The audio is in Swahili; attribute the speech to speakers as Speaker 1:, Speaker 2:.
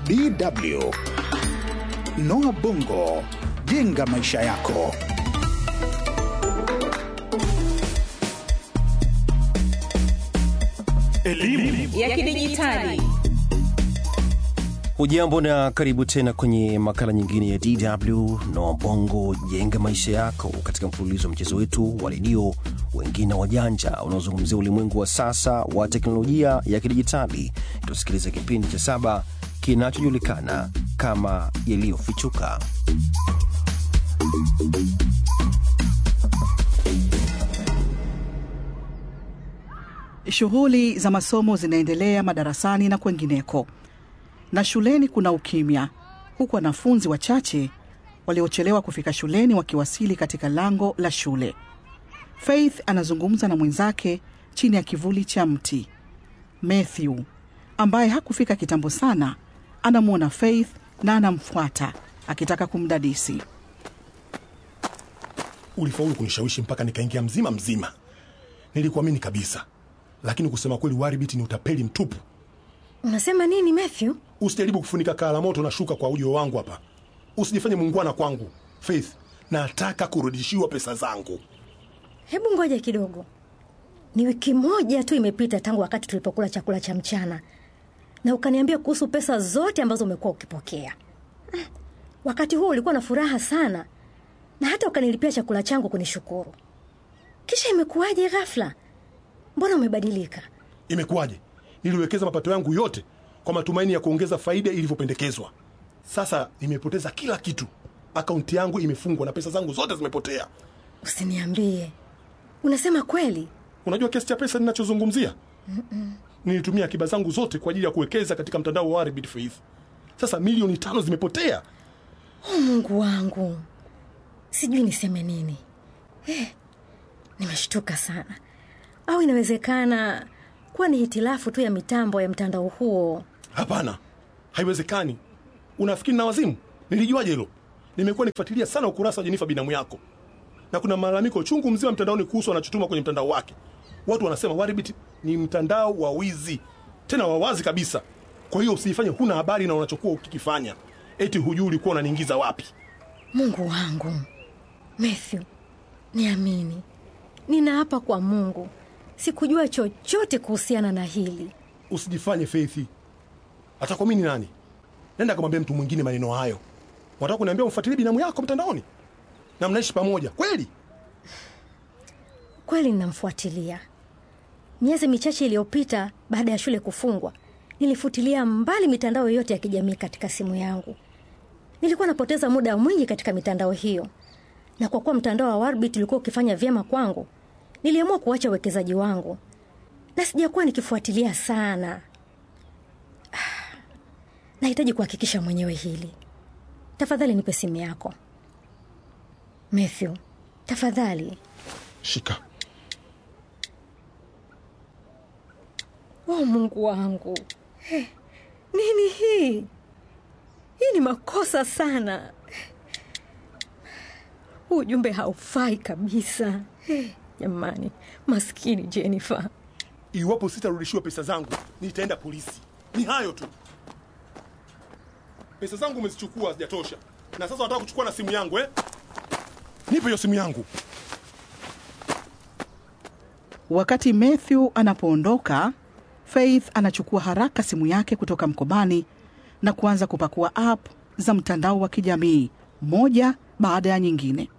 Speaker 1: DW. Noah Bongo, jenga maisha yako.
Speaker 2: Elimu
Speaker 3: ya kidijitali.
Speaker 4: Hujambo na karibu tena kwenye makala nyingine ya DW Noa Bongo jenga maisha yako, katika mfululizo wa mchezo wetu wa redio wengine wajanja unaozungumzia ulimwengu wa sasa wa teknolojia ya kidijitali. Tusikilize kipindi cha saba kinachojulikana kama yaliyofichuka.
Speaker 5: Shughuli za masomo zinaendelea madarasani na kwengineko, na shuleni kuna ukimya, huku wanafunzi wachache waliochelewa kufika shuleni wakiwasili katika lango la shule. Faith anazungumza na mwenzake chini ya kivuli cha mti. Matthew ambaye hakufika kitambo sana anamwona Faith na anamfuata akitaka kumdadisi.
Speaker 2: ulifaulu kunishawishi mpaka nikaingia mzima mzima. Nilikuamini kabisa, lakini kusema kweli, Waribit ni utapeli mtupu.
Speaker 6: Unasema nini Matthew?
Speaker 2: Usijaribu kufunika kaa la moto na shuka kwa ujio wangu hapa. Usijifanye muungwana kwangu. Faith, nataka kurudishiwa pesa zangu.
Speaker 6: Hebu ngoja kidogo. Ni wiki moja tu imepita tangu wakati tulipokula chakula cha mchana, na ukaniambia kuhusu pesa zote ambazo umekuwa ukipokea. Mm, Wakati huo ulikuwa na furaha sana, na hata ukanilipia chakula changu kunishukuru. Kisha imekuwaje ghafla? Mbona umebadilika?
Speaker 2: Imekuwaje? Niliwekeza mapato yangu yote kwa matumaini ya kuongeza faida ilivyopendekezwa. Sasa nimepoteza kila kitu. Akaunti yangu imefungwa na pesa zangu zote zimepotea.
Speaker 6: Usiniambie, unasema kweli?
Speaker 2: Unajua kiasi cha pesa ninachozungumzia? Nilitumia akiba zangu zote kwa ajili ya kuwekeza katika mtandao wa Arbit Faith. Sasa milioni tano zimepotea.
Speaker 6: Oh, Mungu wangu, sijui niseme nini. Eh, nimeshtuka sana. Au inawezekana kuwa ni hitilafu tu ya mitambo ya mtandao huo?
Speaker 2: Hapana, haiwezekani. Unafikiri na wazimu? Nilijuaje hilo? Nimekuwa nikifuatilia sana ukurasa wa Jenifa binamu yako, na kuna malalamiko chungu mzima mtandaoni kuhusu wanachotuma kwenye mtandao wake. Watu wanasema Waribit ni mtandao wa wizi, tena wa wazi kabisa. Kwa hiyo usijifanye huna habari na unachokuwa ukikifanya, eti hujui ulikuwa unaniingiza wapi.
Speaker 6: Mungu wangu, Matthew, niamini, ninaapa kwa Mungu, sikujua chochote kuhusiana na hili.
Speaker 2: Usijifanye Faith. Atakuamini nani? Nenda kamwambia mtu mwingine maneno hayo. Wataka kuniambia umfuatilie binamu yako mtandaoni na mnaishi pamoja kweli?
Speaker 6: Kweli ninamfuatilia. Miezi michache iliyopita, baada ya shule kufungwa, nilifutilia mbali mitandao yote ya kijamii katika simu yangu. Nilikuwa napoteza muda mwingi katika mitandao hiyo, na kwa kuwa mtandao wa Warbit ulikuwa ukifanya vyema kwangu, niliamua kuacha uwekezaji wangu na sijakuwa nikifuatilia sana. Ah, Nahitaji kuhakikisha mwenyewe hili. Tafadhali nipe simu yako Matthew, tafadhali.
Speaker 2: Shika.
Speaker 6: Oh, Mungu wangu, Eh, nini hii? Hii ni makosa sana. Huu ujumbe haufai kabisa. Eh, Jamani, maskini Jennifer.
Speaker 2: Iwapo sitarudishiwa pesa zangu, nitaenda polisi. Ni hayo tu. Pesa zangu umezichukua, hazijatosha, na sasa wanataka kuchukua na simu yangu eh? Nipe hiyo simu yangu.
Speaker 5: Wakati Matthew anapoondoka, Faith anachukua haraka simu yake kutoka mkobani na kuanza kupakua app za mtandao wa kijamii moja baada ya nyingine.